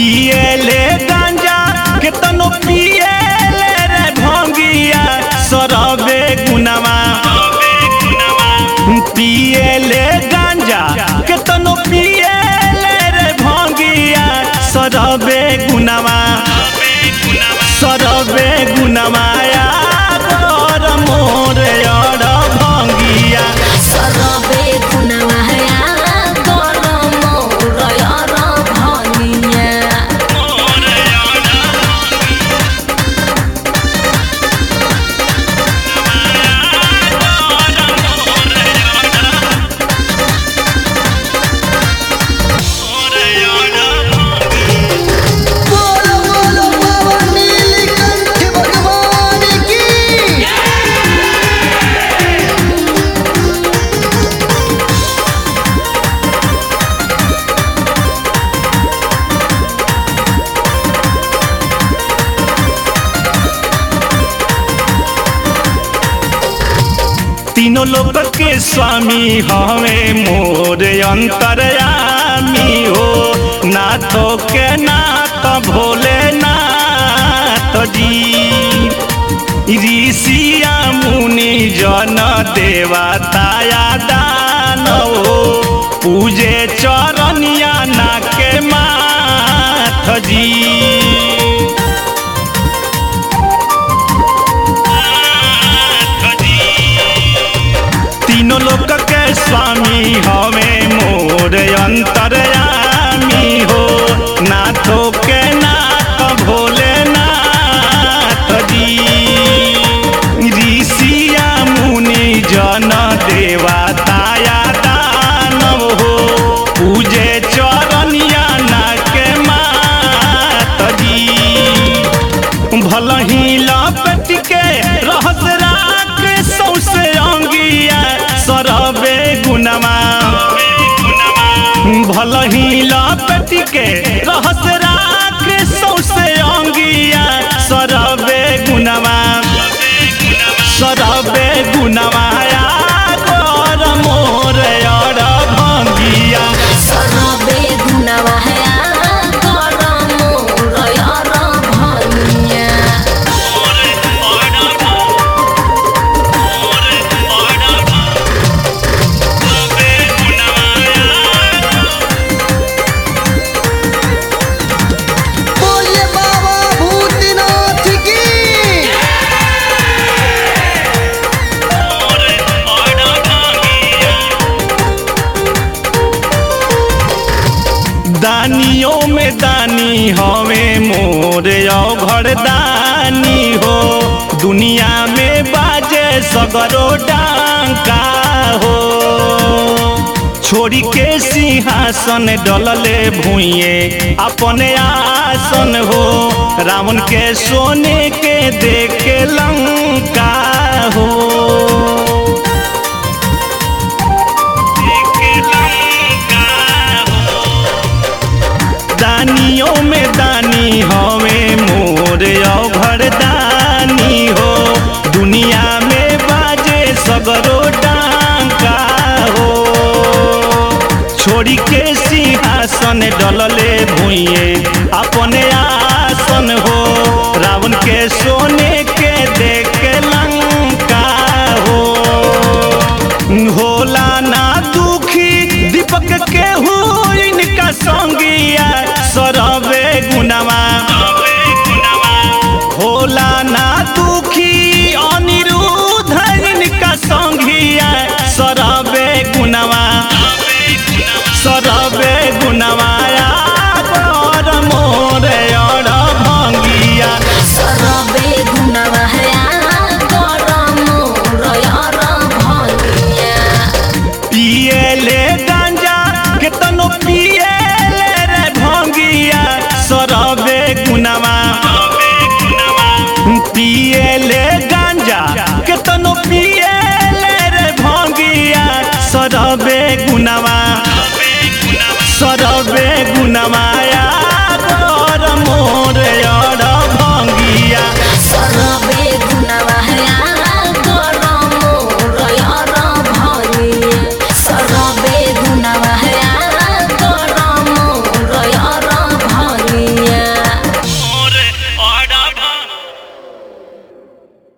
पिएले गांजा केतनो पिएले रे भंगिया सरबे गुनावा पिएले गांजा केतनो पिएले रे भंगिया सरबे गुनावा सरबे गुनामाया कर मोर अर भंगिया सरबे गुनमाया गरम रयर भनिया बोलो बोलो बाबा नीलकंठ भगवान की तीनों लोक के स्वामी हवे मोर अंतरयामी हो नाथो के नाथ भोले नाथ जी ऋषिया मुनि जन देवताया दानव पूजे चरनिया ना के माथ जी तीनों लोक के स्वामी हवे मोर अंतरयामी हो नाथो के नाथ भोले नाथ जी ऋषिया मुनि जन देवताया दानव हो पूजे चरनिया ना के मात जी भलही लपट के रहस राख सौसे अंगिया सरबे गुनमा भलही लपट के रहस राख सौसे अंगिया सरबे गुनमा सरबे गुनवाया कर मोर अर भंगिया सरबे गुनमाया गरम रयर भनिया बोलिए बाबा भूतनाथ की दानियों में दानी हवे मोर घर दानी हो दुनिया में बाजे सगरो डांका हो छोड़ी के सिंहासन डलले भुइए अपने आसन हो रावण के सोने के देखे लंका हो दानियों में दानी हवे मोर घर दानी हो दुनिया में बाजे सगरो डांका हो छोड़ी के सिंहासन डलले भुइए अपने आसन हो रावण के सोने के देखे लंका हो होला ना दुखी दीपक के हो इनका संगिया सरबे गुनावा होला ना दुखी अनिरुद्ध इनका संगिया सरबे गुनावा सरबे गुनवाया कर मोर अर भंगिया सरबे गुनमाया गरम रयर भनिया पिएले गांजा केतनो पिएले रे भंगिया सरबे गुनावा